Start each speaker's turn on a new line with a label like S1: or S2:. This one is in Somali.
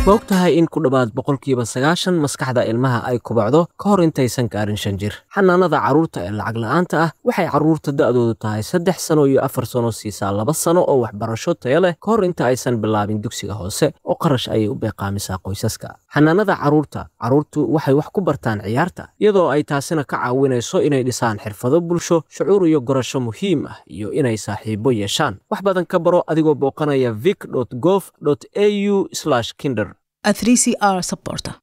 S1: ma og tahay in ku dhowaad boqolkiiba sagaashan maskaxda ilmaha ay kubacdo ka hor intaysan gaarin shan jir xanaanada carruurta ee lacag la'aanta ah waxay carruurta da'doodu tahay saddex sano iyo afar sano siisaa laba sano oo waxbarasho taya leh ka hor inta aysan bilaabin dugsiga hoose oo qarash ayay u beeqaamisaa qoysaska xanaanada carruurta carruurtu waxay wax ku bartaan ciyaarta iyadoo ay taasina ka caawinayso inay dhisaan xirfado bulsho shucuur iyo gorasho muhiim ah iyo inay saaxiibo yeeshaan wax badan ka baro adigoo booqanaya vic gov au kinder
S2: a 3CR supporter.